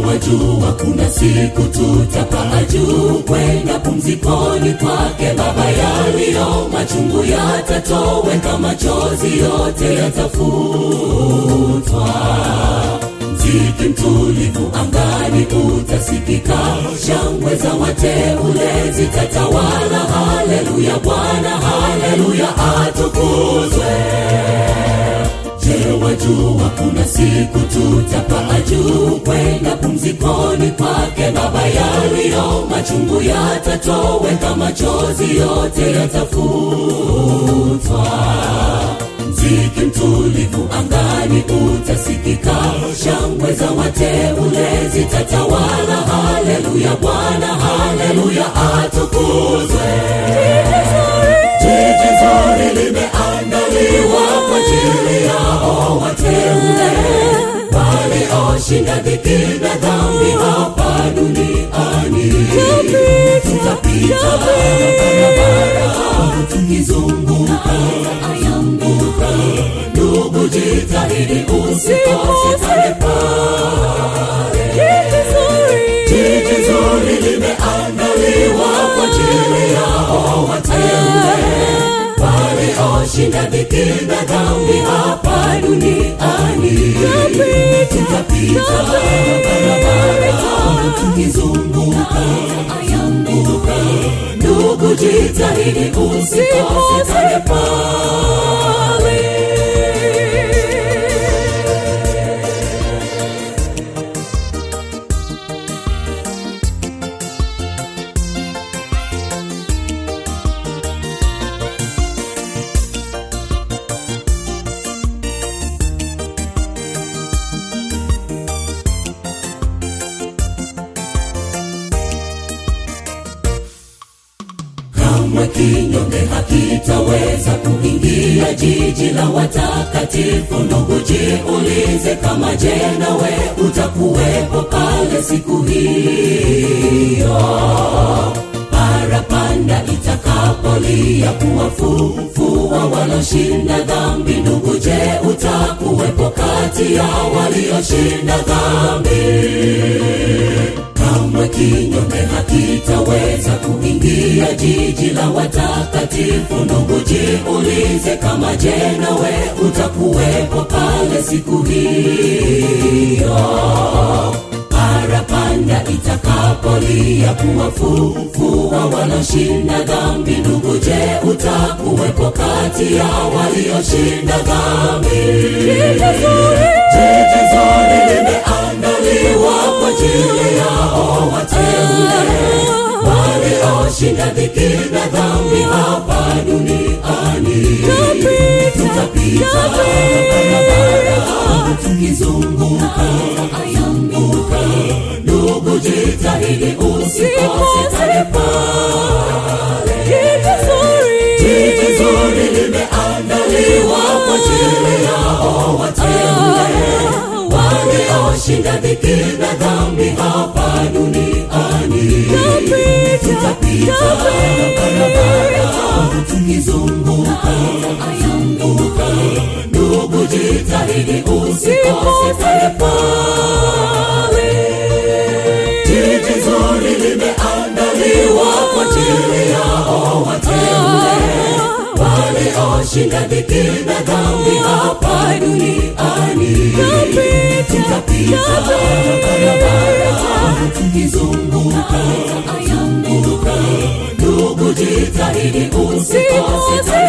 wajua kuna siku tutapaa juu kwenda pumzikoni kwake Baba. Yaliyo machungu yatatoweka, machozi yote yatafutwa. Mziki mtulivu angani utasikika, shangwe za wateule zitatawala. Haleluya, Bwana haleluya, atukuzwe. Je, wajua kuna siku tutapaa juu kwenda pumzikoni kwake Baba. Yaliyo machungu yatatoweka, machozi yote yatafutwa. Mziki mtulivu angani utasikika, shangwe za wateule zitatawala. Haleluya, Bwana haleluya, atukuzwe. Jiji zuri limeandaliwa kwa ajili yao wateule walioshinda dhiki na dhambi hapa duniani. Tutapita barabara tukizunguka ayambuka, ndugu, jitahidi usikose pale pale. Jiji zuri limeandaliwa kwa ajili yao wateule walioshinda dhiki na dhambi hapa duniani. Tutapita barabara tukizunguka ayambuka, ndugu, jitahidi usikose pale pale. kamwe kinyonge hakitaweza kuingia jiji la watakatifu. Ndugu, jiulize kama je, nawe utakuwepo pale siku hiyo parapanda itakapolia kuwafufua waloshinda dhambi. Ndugu, je, utakuwepo kati ya walioshinda dhambi? kamwe kinyonge hakitaweza kuingia jiji la watakatifu. Ndugu, jiulize kama je, nawe utakuwepo pale siku hiyo parapanda itakapolia kuwafufua waloshinda dhambi. Ndugu, je, utakuwepo kati ya walioshinda dhambi? Jiji zuri limeandaliwa kwa ajili yao wateule walioshinda dhiki na dhambi hapa duniani. Tutapita barabara tukizunguka ayambuka, ndugu, jitahidi usikose pale pale. Jiji zuri limeandaliwa kwa ajili yao wateule walioshinda dhiki na dhambi hapa duniani. Tutapita barabara tukizunguka ayambuka, ndugu, jitahidi usikose pale pale. Jiji zuri limeandaliwa kwa ajili yao wateule walioshinda dhiki na dhambi hapa duniani. Tutapita barabara tukizunguka ayambuka, ndugu, jitahidi usikose